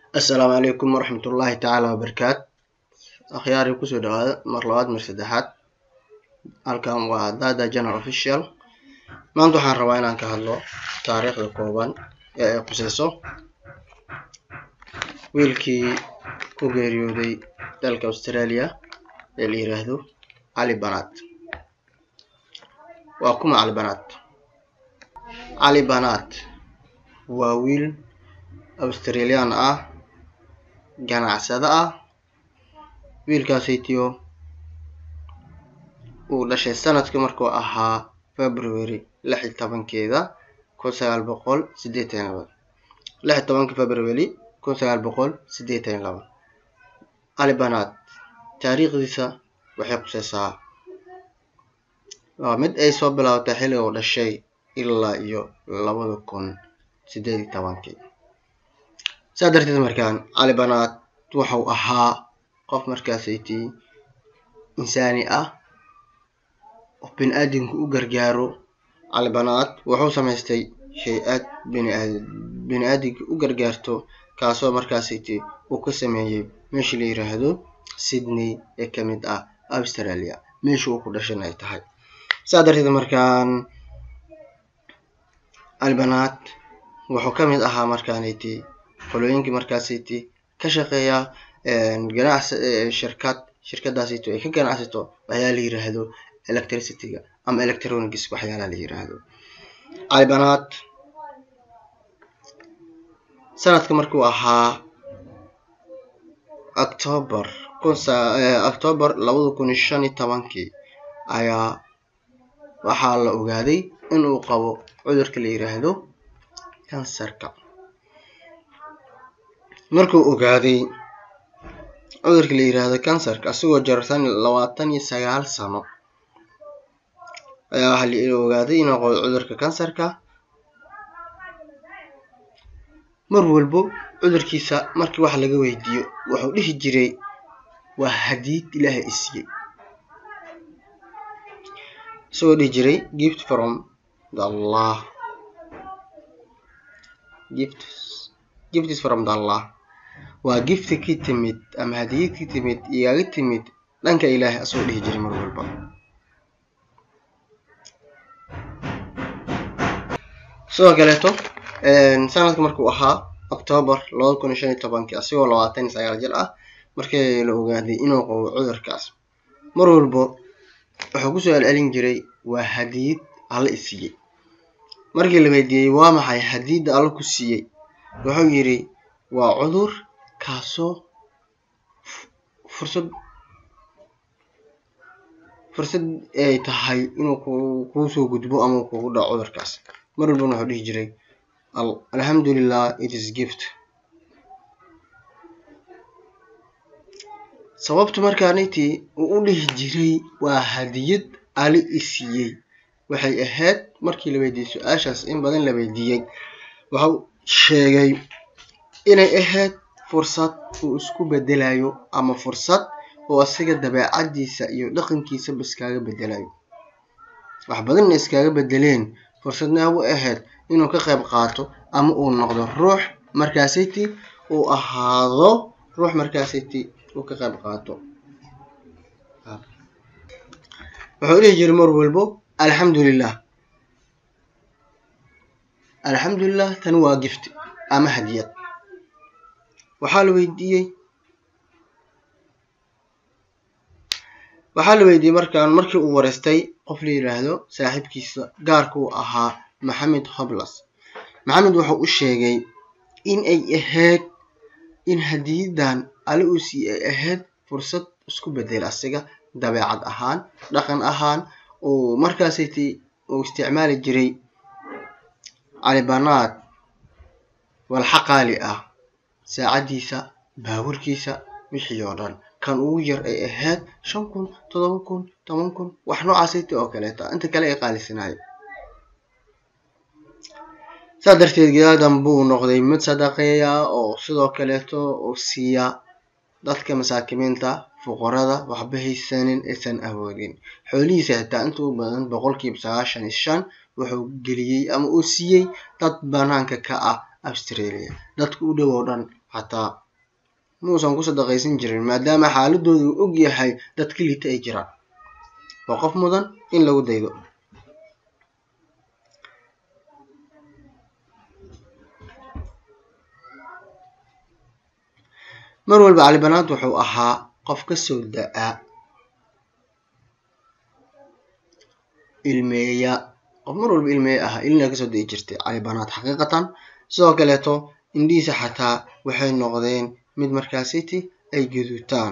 assalaamu calaykum waraxmatullaahi tacaala wabarakaatu akhyaari kusoo dhawaada mar labaad mar saddexaad halkan waa dada general official maanta waxaan rabaa inaan ka hadlo taariikhda kooban ee ay khuseyso wiilkii ku geeriyooday dalka australia ee la yiraahdo cali banaad waa kuma cali banaad cali banaad waa wiil australian ah ganacsado ah wiilkaasaytiyo uu dhashay sanadka markuu ahaa february lix iyo tobankeeda kun sagaal boqol sideetan iyo laba lix iyo tobanka february kun sagaal boqol sideetan iyo laba cali banaad taariikhdiisa waxay khuseysaa waa mid ay soo bilaabatay xilliga uu dhashay ilaa iyo labada kun sideed iyo tobankii saa darteed markaan cali banaad wuxuu ahaa qof markaasaytii insaani ah oo bini aadamka u gargaaro cali banaad wuxuu samaystay hay-ad biniaad bini aadamka u gargaarto kaasoo markaasaytii uu ka sameeyey meesha la yiraahdo sydney ee kamid ah australia meesha uu ku dhashan ay tahay saa darteed markaan cali banaad wuxuu kamid ahaa markaanayti qolooyinkii markaasiti ka shaqeeya ganacsi shirkad shirkadaasito ay ka ganacsato waxyaala la yiraahdo electricityga ama electronics waxyaalaha la yiraahdo cali banaad sanadka markuu ahaa october october labada kun iyo shan iyo tobankii ayaa waxaa la ogaaday in uu qabo cudurka la yiraahdo kansarka markuu ogaaday cudurka la yiraahdo kansarka asigoo jarsan labaatan iyo sagaal sano ayaa waxaa la ogaaday inuu qabo cudurka kansarka mar walbo cudurkiisa markii wax laga weydiiyo wuxuu dhihi jiray waa hadiid ilaahay isiiyey isagoo dhihi jiray gift from the allah gift gift is from the allah waa gifti ki timid ama hadiyad ki timid igaga timid dhanka ilaahay asagoo dhihi jiray mar walba sidoo kaleeto sanadka markuu ahaa october labada kun iyo shan iyo tobankii asigoo labaatan iyo sagaal jir ah markii la ogaaday inuu qabo cudurkaas mar walbo wuxuu kusoo celcelin jiray waa hadiyad alla isiiyey markii la weydiiyey waa maxay hadiyadda alla ku siiyey wuxuu yidhi waa cudur kaasoo fursad fursad ay tahay inuu ku kuusoo gudbo ama kugu dhaco cudurkaas mar walbana wuxuu dhihi jiray alxamdulilah it is gift sababta markaanitii uu u dhihi jiray waa hadiyad ali isiiyey waxay ahayd markii la weydiiyey su-aashaas in badan la weydiiyey wuxuu sheegay inay ahayd fursad uu isku bedelayo ama fursad oo asiga dabeecadiisa iyo dhaqankiisaba iskaaga bedelayo wax badanna iskaaga bedeleen fursadna u ahayd inuu ka qayb qaato ama uu noqdo ruux markaasiti uu ahaado ruux markaasiti uu ka qayb qaato wuxuu dhihi jiray mar walbo alxamdulilah alxamdulilah tani waa gift ama hadiyad waxaa la weydiiyey waxaa la weydiiyey markaan markii uu wareystay qof la yiraahdo saaxiibkiisa gaarka uu ahaa maxamed hoblas maxamed wuxuu u sheegay in ay ahayd in hadiyadan alle uu sii ay ahayd fursad isku bedel asiga dabeecad ahaan dhaqan ahaan uu markaasiti uu isticmaali jiray calibanaad walxa qaali ah saacadiisa baaburkiisa wixii oo dhan kan ugu yar ay ahayd shan kun todoba kun toban kun wax noocaasayta oo kaleeta inta kale ay qaalisanayo saa darteed gadaadan buu noqday mid sadaqeeya oo sidoo kaleeto oo siiya dadka masaakimiinta fuqarada waxba haysanin aysan awoodin xoolihiisa xitaa inta u badan boqolkiiba sagaashan iyo shan wuxuu geliyey ama uu siiyey dad banaanka ka ah australia dadka u dhow oo dhan xataa muusan ku sadaqaysan jirin maadaama xaaladooda uu og yahay dadka liita ay jiraan waa qof mudan in lagu daydo mar walba cali banaad wuxuu ahaa qof ka soo da-a ilmeeya qof mar walba ilmeeya ahaa ilina kasoo da'i jirtay cali banaad xaqiiqatan sidoo kaleeto indhihiisa xataa waxay noqdeen mid markaasiti ay gaduutaan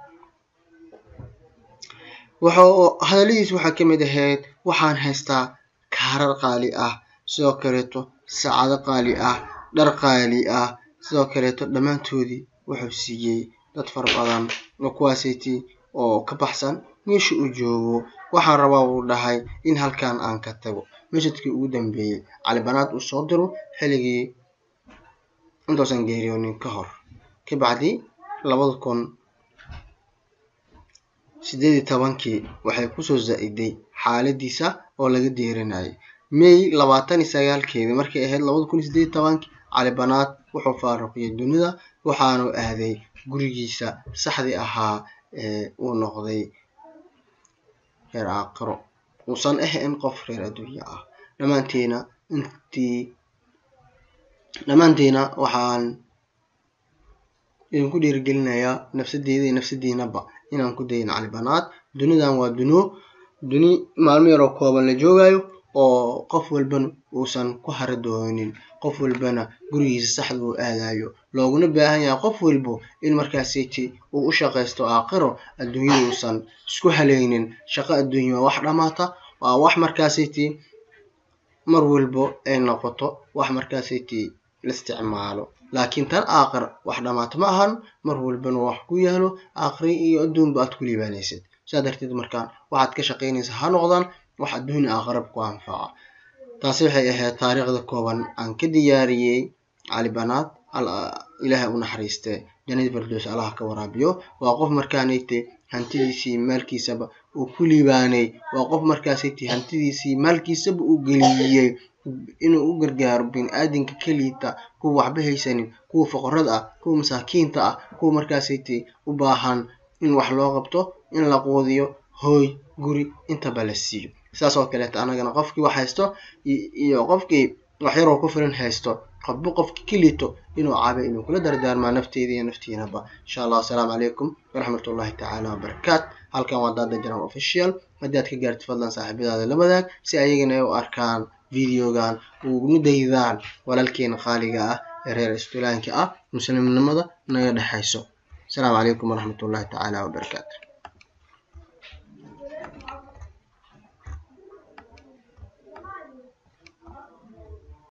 wuxuu hadalladiis waxaa ka mid ahayd waxaan haystaa kaarar qaali ah sidoo kaleeto saacado qaali ah dhar qaali ah sidoo kaleeto dhammaantoodii wuxuu siiyey dad fara badan oo kuwaasiti oo ka baxsan meesha uu joogo waxaan rabaa uu dhahay in halkan aan ka tago mashadkii ugu dambeeyey cali banaad uu soo diro xilligii intuusan geeriyoonin ka hor kabacdi labada kun sideed iyo tobankii waxay kusoo zaa-iday xaaladiisa oo laga deerinayay may labaatan iyo sagaalkeedii markay ahayd labada kun iyo sideed iyo tobankii cali banaad wuxuu faaruqiyay dunida waxaanu aaday gurigiisa saxdii ahaa ee uu noqday reer aakiro uusan ahayn qof reer adduunya ah dhammaantiina intii dhammaantiina waxaan idinku dhiirigelinayaa nafsadeeda iyo nafsadiinaba inaan ku dayin cali banaad dunidan waa duno duni maalmo yaroo kooban la joogayo oo qof walbana uusan ku hara doonin qof walbana gurigiisa saxda uu aadayo looguna baahan yahay qof walbo in markaasiti uu u shaqaysto aakhiro adduunyada uusan isku halaynin shaqo adduunya waa wax dhamaata waa wax markaasiti mar walbo ay noqoto wax markaasiti la isticmaalo laakiin tan aakhir wax dhamaata ma ahan mar walbana wax ku yaalo aakhiri iyo adduunba aad ku liibaanaysid saa darteed markaan waxaad ka shaqaynaysa ha noqdaan wax adduunya aakhirab ku anfaca taasi waxay ahayd taariikhda kooban aan ka diyaariyey cali banaad ilaahay u naxariiste jannadii firdows allaha ka waraabiyo waa qof markaanayte hantidiisii maalkiisaba uu ku liibaanay waa qof markaasayte hantidiisii maalkiisaba uu geliyey inuu u gargaaro bini-aadinka keliita kuwa waxba haysanin kuwa foqorada ah kuwa masaakiinta ah kuwa markaasayte u baahan in wax loo qabto in la quudiyo hooy guri intaba la siiyo saas oo kaleeto anagana qofkii wax haysto iyo qofkii wax yaroo ku filan haysto qofba qofki kelito inuu caabe inuu kula dardaarmaa nafteeda iyo naftiinaba insha allah asalaamu calaykum waraxmatullahi tacaala wabarakaat halkan waa daada jaran official haddii aad ka gaartid fadlan saaxiibadaada la wadaag si ayagana ay u arkaan videogan uguna daydaan walaalkeena qaaliga ah ee reer istulaanka ah muslimnimada naga dhexayso asalaamu calaykum waraxmatullahi tacaala wabarakaatu